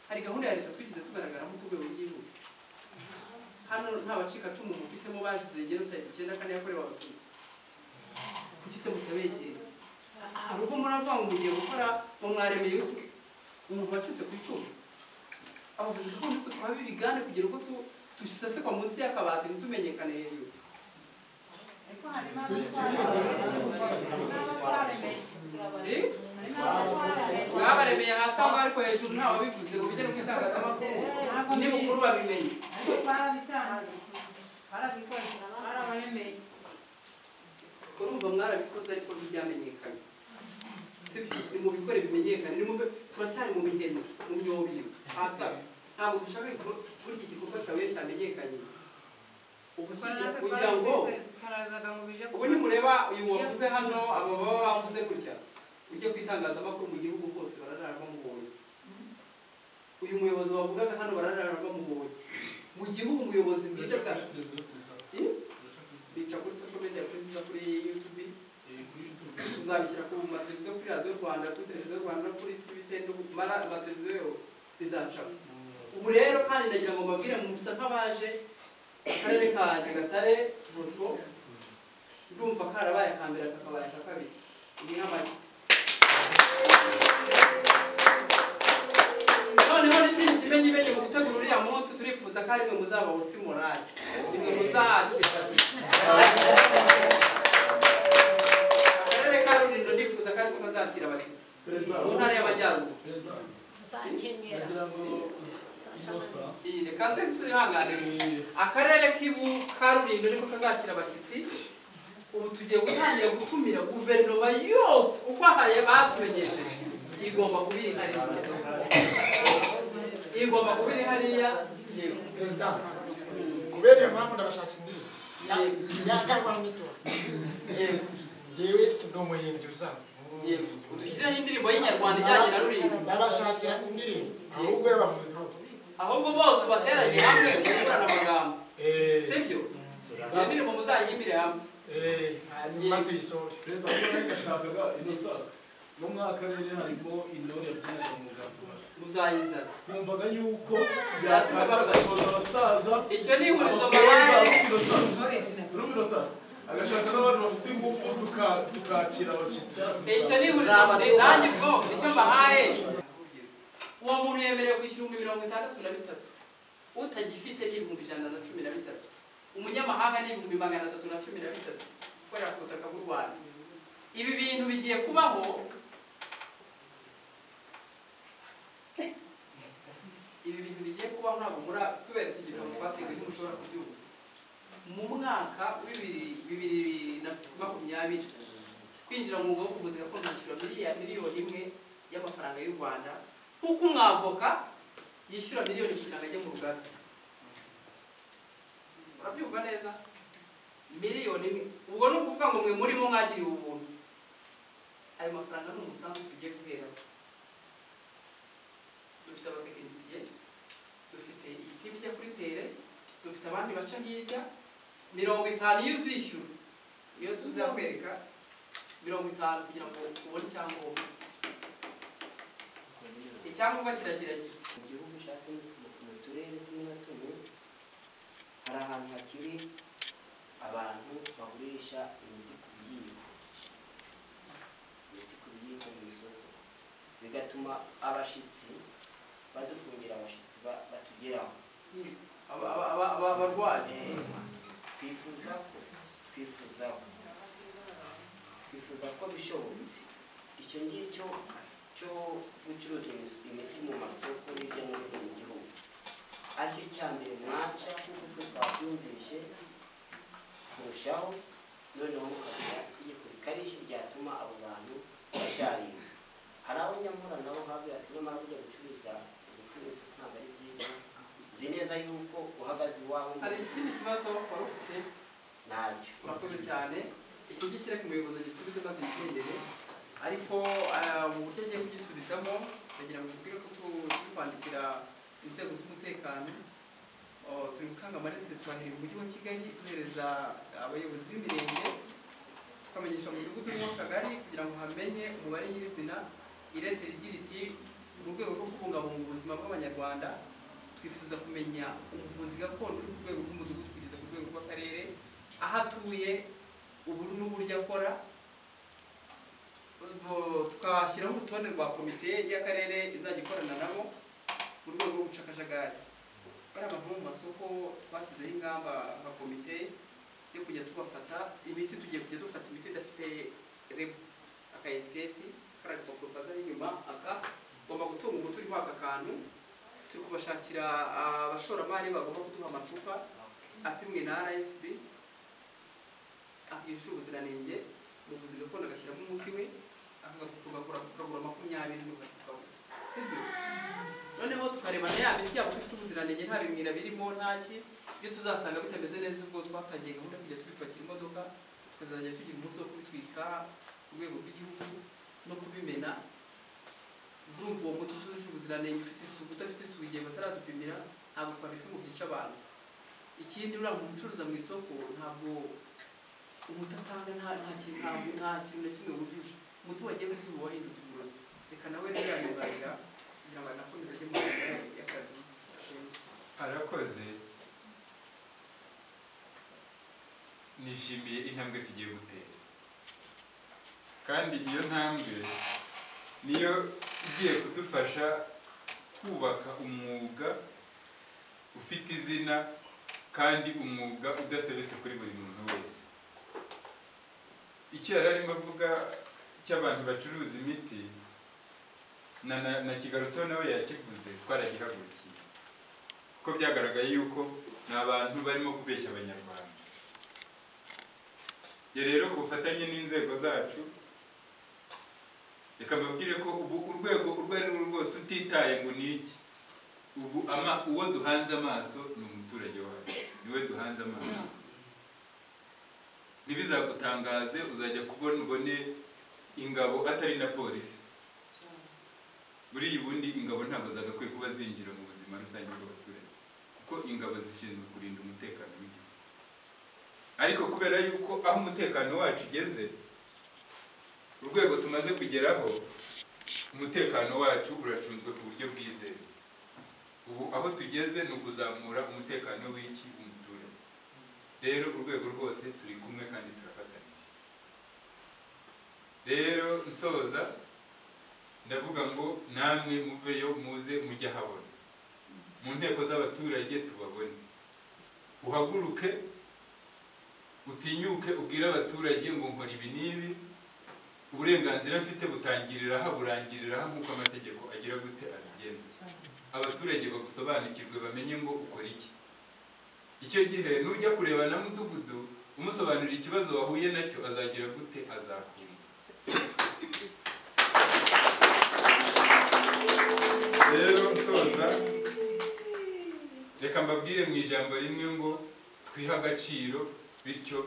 hari gahunda ya leta twigeze tugaragaraho urwego rw'igihugu hano nta bacikacumu mufitemo bazize jenoside icyenda kane yakorewe abatutsi kuki se mutabegera hari ubwo muravuga ngo mugiye gukora ngo mwaremeye utwe umuntu wacitse ku icumu abavuzi gakondo twe twaba ibigane kugira ngo dusesekwa munsi y'akabati ntitumenyekane hejuru ariko harimo abatwaremeye Eh? harimo abatwaremeye mwabaremeye hasi aho ariko hejuru nta wabivuze ngo bijye no mu itangazamakuru ni mukuru babimenye ariko barabitangiye barabikoze barabemeye urumva mwarabikoze ariko ntibyamenyekanye si byo mu bikore bimenyekane ni muve turacyari mu miheno mu myobiro hasaba ntabwo dushaka ko- kuri iki gikorwa cyawe cyamenyekanye ubusugire kugira ngo karazaga ngo bije ubu nimureba uyu wavuze hano aba baba bavuze gutya ujye ku itangazamakuru mu gihugu hose bararara bamubonye uyu muyobozi wavugaga hano bararara bamubonye mu gihugu umuyobozi bwite bwa bica kuri social media kuri bica kuri youtube tuzabishyira ku mateleviziyo kuri radiyo rwanda kuri televiziyo rwanda kuri tv ten no ku mara- amateleviziyo yose bizacamo ubu rero kandi ndagira ngo mbabwire musa nk'abaje akarere ka nyagatare bosco ndumva karabaye aka mbere kakabaye aka kabiri ni nk'amagi noneho n'ikindi kimenyimenyi mu gutegura uriya munsi turifuza ko ari mwe muzaba wosi morali ni mwe muzakifashisha akarere ka rulindo ndifuza ko ariko kazakira abashyitsi mu ntara y'amajyaruguru tuzakenera iyi reka nze sihanganire akarere k'ibu ka rulindo niko kazakira abashyitsi ubu tugiye gutangira gutumira guverinoma yose uko ahaye batumenyesheje igomba kuba iri hariya igomba kuba iri hariya yewe perezida kubera iyo mpamvu ndabashaka indi yakarwa n'itora yewe yewe ni umuhimbyi usanzwe yewe udushyirireho indirimbo y'inyarwanda ijyanye na rulindo ndabashakira indirimbo ahubwo y'abavuzi bose ahubwo bose bateranye hamwe bungurana amagambo sibyo iyo ndirimbo muzayihimbire hamwe hanyuma tuyisohore perezida w'akarere gashakaga inosaka no muri aka karere harimo intore yabyinaga mu gatura muzayizana twumvaga yuko yakagaragaza abasaza icyo ni ihurizo mubare rumirosa agashaka n'abantu bafite ingufu tuka- tukakira abashyitsi icyo ni ihurizo muri nanjye ubwo icyo mbahaye uwo muntu yemerewe kwishyura ibihumbi mirongo itandatu na bitatu utagifite ni ibihumbi ijana na cumi na bitatu umunyamahanga ni ibihumbi magana atatu na cumi na bitatu ukorera ku butaka bw'u rwanda ibi bintu bigiye kubaho ibi bintu bigiye kubaho ntabwo muri tuberetse igitabo twateguye ntimushobora kubyumva mu mwaka w'ibiri bibiri na makumyabiri kwinjira mu mwuga wo kuvuza gakondo bishyura miliyoni miliyoni imwe y'amafaranga y'u rwanda nk'uko umwavoka yishyura miliyoni kugira ngo ajye mu rugaga urabyumva neza miliyoni imwe ubwo ni ukuvuga ngo mwe murimo mwagiriwe ubuntu ayo mafaranga ni umusanzu tugiye guheraho dufite abatekinisiye dufite ibiti bijya kuri tere dufite abandi baca hirya mirongo itanu iyo uzishyura iyo tuzakwereka mirongo itanu kugira ngo ubone icyangombwa icyangombwa kiragira kiti mu gihugu cyangwa se mu- mu turere tumwe na tumwe hari ahantu hakiri abantu bagurisha imiti ku biyiko imiti ku biyiko mu isoko bigatuma abashyitsi badufungira abashyitsi ba- batugeraho aba- aba- aba- aba- abarwayi Eh, twifuza ko twifuza ko twifuza ko bishobotse icyo ngicyo cyo gucuruza imis- imiti mu masoko hirya no hino mu gihugu aricyo icya mbere mwaca kuko twe twabyumvise kurushaho noneho mukagira itegeko rikarishye ryatuma abo bantu basharira hari abo nyamura nabo bavuga ati nyamara burya gucuruza imiti mu isoko ntabwo ari byiza nzi neza yuko uhagaze iwawe mu hari ikindi kibazo wari ufite ntabyo urakoze cyane iki ngiki reka umuyobozi agisubize maze yigendere ariko ah, mu buryo agiye kugisubizamo ndagira ngo mubwire ko tu- turi kwandikira inzego z'umutekano Oh, turi gutanga amarete twahereye mu mujyi wa kigali duhereza abayobozi b'imirenge tukamenyesha mu mudugudu n'uw'akagari kugira ngo hamenye umubare nyirizina irete rigira iti mu rwego rwo kubungabunga ubuzima bw'abanyarwanda twifuza kumenya ubuvuzi gakondo uri ku rwego rw'umudugudu kugeza ku rwego rw'akarere aho atuye ubu n'uburyo akora Ubwo twashyiraho urutonde rwa komite y'akarere izajya ikorana nabo mu rwego rw'ubushakashatsi bariya bantu bo mu masoko twashyizeho ingamba nka komite yo kujya tubafata imiti tugiye kujya dufata imiti idafite rebu aka etiketi kariya gapapuro kazaho inyuma aka ugomba gutunga umuti uriho aka kantu turi kubashakira abashoramari bagomba kuduha amacupa apimwe na RSB yujuje ubuziranenge umuvuzi gakondo agashyiramo umuti we akagakura kukagura makumyabiri n'ugakura sibyo noneho tukareba na ya miti yabo ifite ubuziranenge nta bimwira birimo nta ki ibyo tuzasanga bitameze neza ubwo twatangiye gahunda yo kujya tubipakira imodoka tukazajya tugira umunsi wo kubitwika ku rwego rw'igihugu no kubimena ndumva uwo muti utujuje ubuziranenge ufite isuku udafite isuku igihe bataradupimira ntabwo twabika ngo byice abantu ikindi uriya muntu ucuruza mu isoko ntabwo umutatanga nta nta kintu ntabwo nta kintu na kimwe wujuje umuti wagiye mu izuba wahindutse uburozi reka nawe rero yamubarira kugira ngo anakomeze ajye mu nzira y'akazi ashinzwe arakoze nishimiye intambwe tugiye gutera kandi iyo ntambwe niyo igiye kudufasha kubaka umwuga ufite izina kandi umwuga udasebetse kuri buri muntu wese icyo yari arimo avuga cy'abantu bacuruza imiti na na- nakigarutseho nawe yakivuze twaragihagurukiye kuko byagaragaye yuko ni abantu barimo kubeshya abanyarwanda iyo rero ku bufatanye n'inzego zacu reka mbabwire ko ubu urwego urwo ari rwo rwose utitaye ngo ni iki ubu ama uwo duhanze amaso ni umuturage wacu niwe duhanze amaso ntibizagutangaze uzajya kubona ubone ingabo atari na polisi buriya ubundi ingabo ntabwo zagakwiye kuba zinjira mu buzima rusange bw'abaturage kuko ingabo zishinzwe kurinda umutekano w'igihugu ariko kubera yuko aho umutekano wacu ugeze urwego tumaze kugeraho umutekano wacu uracunzwe ku buryo bwizewe ubu aho tugeze ni ukuzamura umutekano w'iki umuturage rero urwego rwose turi kumwe kandi turafatanyije rero nsoza ndavuga ngo namwe muveyo muze mujye habona mu nteko z'abaturage tubabone uhaguruke utinyuke ubwire abaturage ngo nkora ibi n'ibi uburenganzira mfite butangirira aha burangirira aha nk'uko amategeko agira gute abigena abaturage bagusobanukirwe bamenye ngo ukora iki icyo gihe nujya kureba na mudugudu umusobanurira ikibazo wahuye nacyo azagira gute azakumva rero nsoza reka mbabwire mu ijambo rimwe ngo twihe agaciro bityo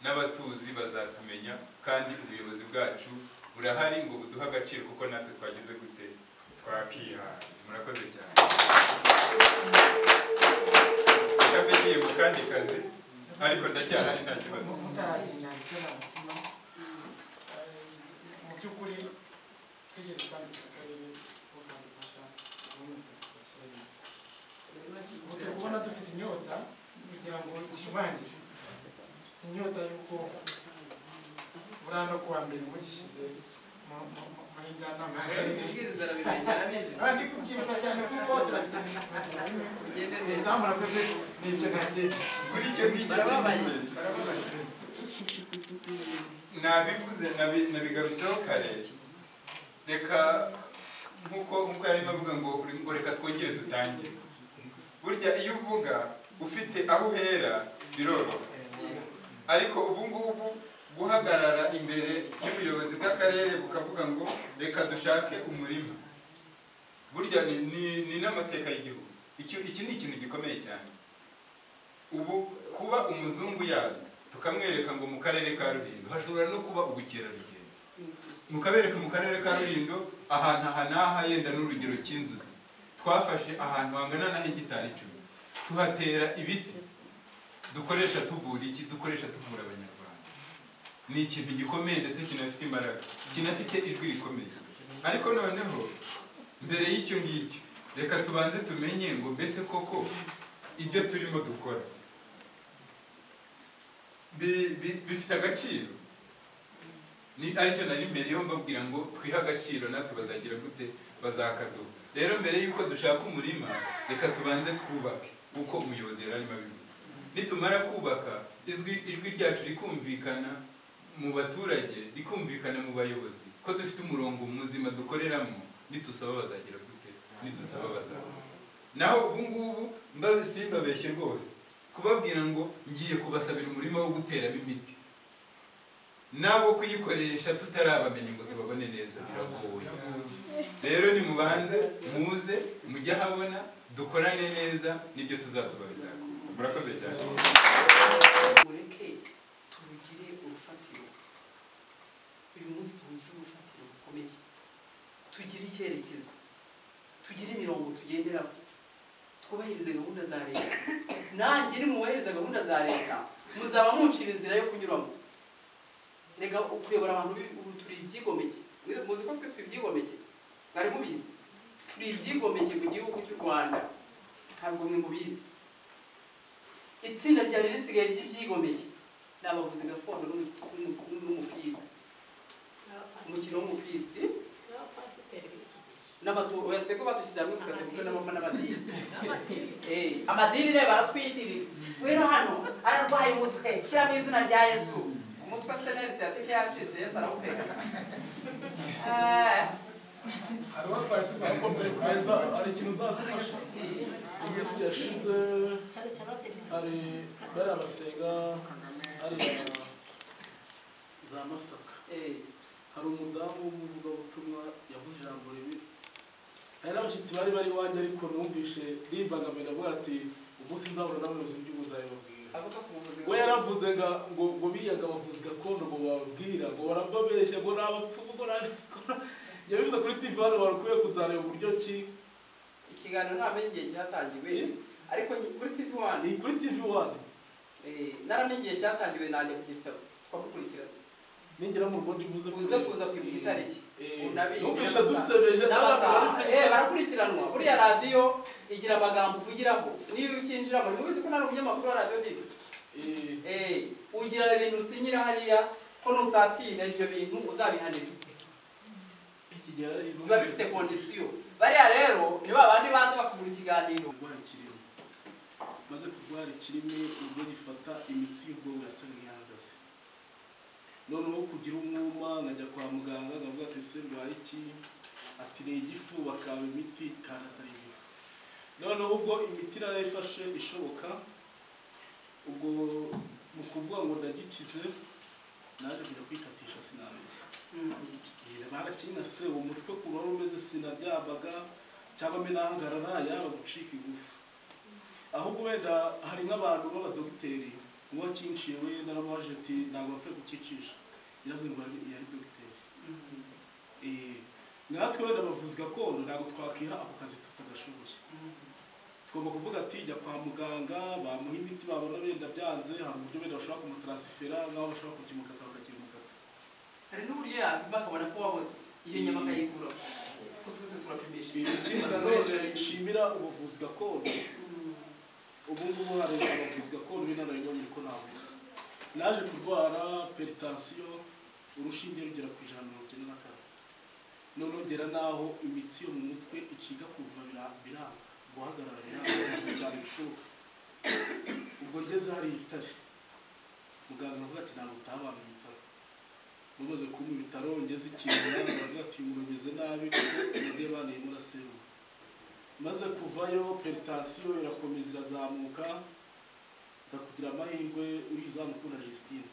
n'abatuzi bazatumenya kandi ubuyobozi bwacu burahari ngo buduhe agaciro kuko natwe twagize gute twakihaye murakoze cyane reka mbe ngiye mu kandi kazi ariko ndacyahari nta kibazo mutaragira inyandiko nta mutima mu by'ukuri twigeze twandikira akarere ko kadufasha kuboneka ubu turi kubona dufite inyota kugira ngo ishimangire dufite inyota y'uko buriya no kuwa mbere mugishyize mu- mu- mu- muri njyanama y'akarere umubwiriza arabimenya arabizi kandi kubyibuka cyane kuko turabigira rimwe bigende neza izamu murakoze ni ibyo ntakeka kuri icyo ngicyo Barababaye. kimwe. barababaye nabivuze nabi- nabigarutseho kare reka nkuko nkuko yarimo avuga ngo uri- ngo reka twongere dutangire burya iyo uvuga ufite aho uhera biroroha ariko ubu ngubu guhagarara imbere y'ubuyobozi bw'akarere bukavuga ngo reka dushake umurima burya ni, ni, ni n'amateka y'igihugu iki, iki ni ikintu gikomeye cyane ubu kuba umuzungu yaza tukamwereka ngo mu karere ka Rulindo hashobora no kuba ubukerarugendo mukabereka mu karere ka Rulindo ahantu aha n'aha yenda n'urugero cy'inzuzi twafashe ahantu hangana na hegitari icumi tuhatera ibiti dukoresha tuvura iki dukoresha tuvura abanyarwanda ni ikintu gikomeye ndetse kinafite imbaraga kinafite ijwi rikomeye ariko noneho mbere y'icyo ngicyo reka tubanze tumenye ngo mbese koko ibyo turimo dukora bi- bi- bifite agaciro ni aricyo nari mbereyeho mbabwira ngo twihe agaciro natwe bazagira gute bazakaduha rero mbere y'uko dushaka umurima reka tubanze twubake uko umuyobozi yari arimo abivuga nitumara kubaka ijwi ijwi ryacu rikumvikana mu baturage rikumvikana mu bayobozi ko dufite umurongo muzima dukoreramo nitusaba bazagira gute nidusaba bazakora naho ubu ngubu mbabe simbabeshye rwose kubabwira ngo ngiye kubasabira umurima wo guteramo imiti nabo kuyikoresha tutarabamenya ngo tubabone neza biragoye rero nimubanze muze mujye ahabona dukorane neza nibyo tuzasaba bizakora murakoze cyane mureke turugire urufatiro uyu munsi turugire urufatiro rukomeye tugire icyerekezo tugire imirongo tugenderaho twubahirize gahunda za leta nanjye nimubahiriza gahunda za leta muzaba muncira inzira yo kunyuramo reka ukuyobora abantu bi- ubu turi ibyigomeke Mwe- muzi ko twese turi ibyigomeke mwari mubizi turi ibyigomeke mu gihugu cy'u rwanda ntabwo mwe mubizi itsinda ryari risigaye ry'ibyigomeke ni abavuzi gakondo n'umu- n'umu- n'umupira umukino w'umupira eh? Abapasiteri b'iki gihe. n'abato oya twebwe badushyize hamwe tugategurwa n'amapfa n'amadini Amadini. Eh, amadini rero baratwiyitirira wera hano ararwaye umutwe shyira mu izina rya yesu umutwe se neza yateke yacitse yesu arawuteka Ah, hari batwaye tugakomere kugeza hari ikintu uzadufasha iminsi yashize Cyane cyane abatekinisiye. hari bari abasenga hariya za masaka eh, hari umudamu w'umuvugabutumwa yavuze ijambo ribi hari n'abashyitsi bari bari iwanjye ariko numvishe rimbangamira avuga ati umunsi nzahura n'abayobozi b'igihugu nzabibabwira avuga ku buvuzi we yaravuze ngo ngo ngo biyaga abavuzi gakondo ngo bababwira ngo barababeshya ngo ni abapfumu ngo ni abisikora yabivuze kuri tv hano barakwiye kuzareba uburyo ki ikiganiro ntamenya igihe cyatangiwe Eh? ariko nyi- kuri tv wani ni kuri tv wani naramenye igihe cyatangiwe nanjye kugisaba twagukurikirana ningera mu rugo ndibuze uze kuza kwibuka itariki Unabiri, numvisha n'amasaha. dusebeje n'amasaha Eh, barakurikiranwa buriya radiyo igira amagambo uvugiraho niyo ukinjiramo ntibizi ko nari umunyamakuru wa radiyo disi Eh, Eh, ugira ibintu usinyira hariya ko nutatinda ibyo bintu uzabihanirwa iki gihe ari- biba bifite kondisiyo bariya rero ni ba bandi baza bakabura ikiganiro kurwara ikirimi maze kurwara ikirimi uburyo gifata imitsi y'ubwonko yasa nk'iyahagaze noneho kugira umwuma nkajya kwa muganga nkavuga ati se ndwaye iki ati ni igifu bakaba imiti kandi atari igifu noneho ubwo imiti narayifashe ishoboka ubwo mu kuvuga ngo ndagikize naje kujya kwikatisha sinamenya barakinase uwo mutwe ku wari umeze sinaryamaga cyangwa mbe nahagarara yaba gucika igufu ahubwo wenda hari nk'abantu b'abadogiteri uwo akinciye we naramubaje ati ntabwo bapfe kukicisha yaravuze ngo yari yari dogiteri Eh, natwe wenda abavuzi gakondo ntabwo twakwiha ako kazi tutagashoboye tugomba kuvuga ati jya kwa muganga bamuha imiti babona wenda byanze hari uburyo wenda bashobora kumutaransifera nk'aho bashobora kukimukata bakakimukata hari n'uburyo yapima akabona ko waboze iyo nyama akayikura kuko twese turapimisha ikindi nanone nshimira ubuvuzi gakondo ubu ngubu hari abavuzi gakondo b'inararibonye ko navuga naje kurwara peritansiyo urushinge rugera ku ijana na mirongo icyenda na kane noneho ngera n'aho imitsi yo mu mutwe iciga kuva bira- biranga guhagarara biranga cyane bishoboka ubwo ngeze hari itare muganga aravuga ati ntabwo utaha abantu ibitaro umaze kumuha ibitaro ngeze ikintu baravuga ati umuntu ameze nabi ugiye banayemo uraseruka maze kuvayo peritasiyo irakomeza irazamuka nza kugira amahirwe uriya uzamukunda Justine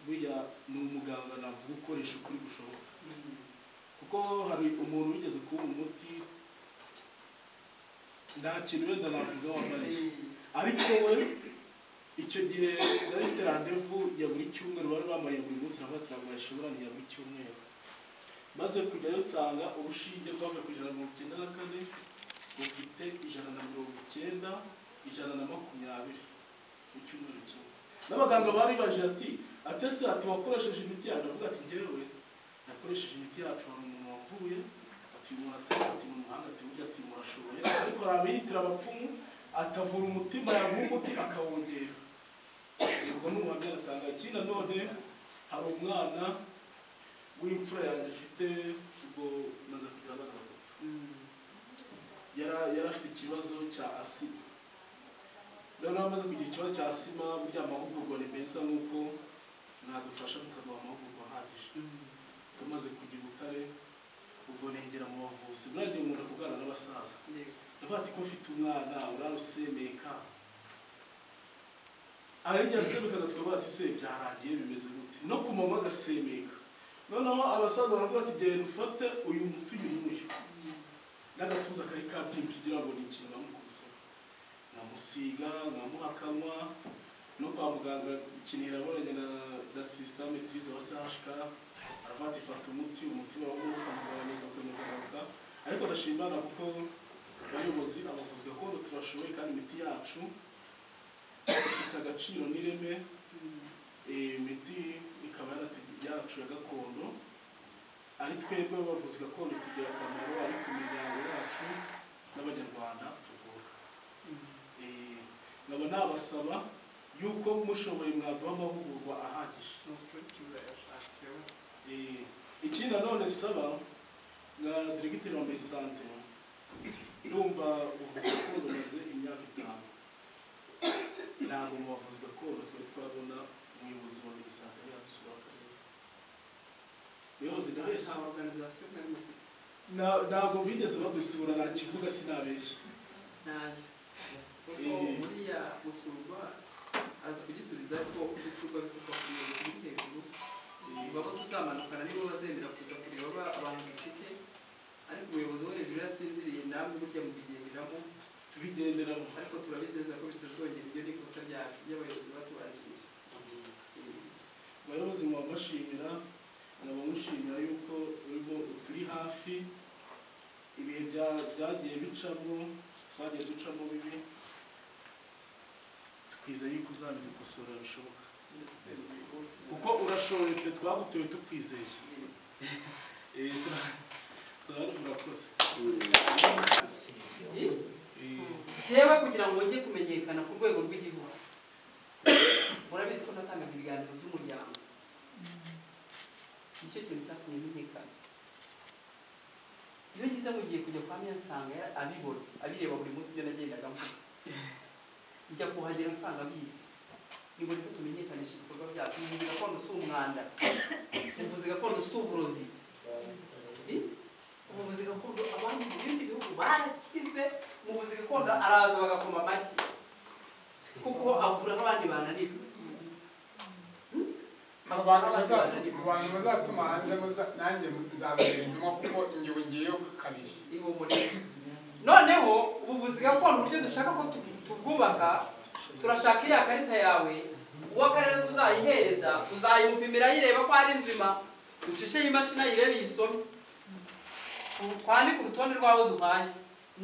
buriya ni umuganga navuga ukoresha ukuri gushoboka kuko hari umuntu wigeze kuba umuti nta kintu wenda navuga wambaye ariko we icyo gihe nari mfite randevu ya buri cyumweru bari bambaye buri munsi navuga ati ntabwo yashoboraniye ya buri cyumweru maze kujyayo nsanga urushinge rwavuye ku ijana na mirongo icyenda na kane rufite ijana na mirongo icyenda ijana na makumyabiri mu cyumweru kimwe n'abaganga baribaje ati ate se ati wakoresheje imiti yacu avuga ati njyewe nakoresheje imiti yacu hari umuntu wavuye ati ati muratera ati mu muhanda ati burya ati murashoboye ariko hari abiyitira abapfumu atavura umutima yamuha umuti akawongera yego n'umuhamya aratanga ikindi nanone hari umwana w'imfura yanjye afite ubwo maze kugira abana batatu yari yari afite ikibazo cya asima noneho amaze kugira ikibazo cya asima burya amahugurwa ni meza nk'uko nadufasha tukaduha amahugurwa ahagije tumaze kugira ubutare ubwo negera mu bavuzi buriya nkunda kuganira n'abasaza ndavuga ati ko mfite umwana urarusemeka ararijya asemeka tukavuga ati se byarangiye bimeze gute no ku manywa agasemeka noneho abasaza baravuga ati genda ufate uyu muti uyu n'uyu n'agatuza kari kabyimba kugira ngo ni ikintu namukuze nkamusiga nkamuha akanywa no kwa muganga ikintu irabonanye na na sisitame turize wa sashika aravuga ati fata umuti umutima w'umwuka mugabanyiriza kunyugunyuka ariko ndashimana kuko abayobozi abavuzi gakondo turashoboye kandi imiti yacu ifite agaciro n'ireme Eh, imiti ikaba yarati- yacu ya gakondo ari twebwe abavuzi gakondo tugira akamaro ari ku miryango yacu n'abanyarwanda tuvura Eh, nkaba nabasaba yuko mushoboye mwaduha amahugurwa ahagije Eh, ikindi nanone saba nka diregiteri wa merisante ndumva ubuvuzi gakondo bumaze imyaka itanu ntabwo mu bavuzi gakondo twari twabona umuyobozi wa merisante yadusura akarere muyobozi ndabeshya organizasiyo kandi Na- ntabwo bigeze badusura nta kivuga sinabeshya ntayo kuko Eh. buriya gusurwa aza kugisubiza ariko gusurwa bituruka ku muyobozi uri hejuru Eh, baba tuzamanukana nibo bazemera kuza kureba ba- abantu bafite ariko umuyobozi wo hejuru yasinziriye namwe burya mubigenderamo tubigenderamo ariko turabizeza ko bitazongera ibyo ni ikosa ryacu ry'abayobozi batubanjirije abayobozi mwabashimira nkaba mushimira yuko urimo turi hafi ibihe bya- byagiye bicamo twagiye ducamo bibi twizeye yuko uzabidukosora bishoboka kuko urashoboye twe twagutoye tukwizeye Eh, tura- tura- murakoze Eh, jewe kugira ngo wongere kumenyekana ku rwego rw'igihugu murabizi ko natangaga ibiganiro by'umuryango nicyo kintu cyatumye menyekana iyo ngize mugiye kujya kwa mya nsanga ya- abibona abireba buri munsi ibyo nagendaga mvuga njya kuhagera nsanga abizi ni ngombwa ko tumenyekanisha ibikorwa byacu ubuvuzi gakondo si umwanda ubuvuzi gakondo si uburozi ubuvuzi gakondo abandi mu bindi bihugu bashyize mu buvuzi gakondo araza bagakoma amashyi kuko avura nk'abandi bananirwa mu bantu bazatuma- mu bantu bazatuma hanze muza- nanjye nzababera inyuma kuko ingewe ngiyeyo kabiri ihumurire noneho ubuvuzi gakondo uburyo dushaka ko tu- tubwubaka turashaka iriya karita yawe uw'akarere tuzayihereza tuzayimupimira ayireba ko ari nzima ducisheho imashini ayirebe iyisome Tu- twandike urutonde rw'abo duhaye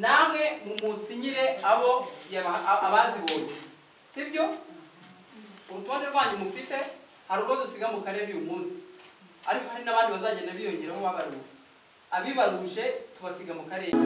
namwe mumusinyire abo yaba- a- abazibonye sibyo urutonde rwanyu mufite hari urwo dusiga mu karere uyu munsi ariko hari n'abandi bazagenda biyongeraho babaruwe abibaruje tubasiga mu karere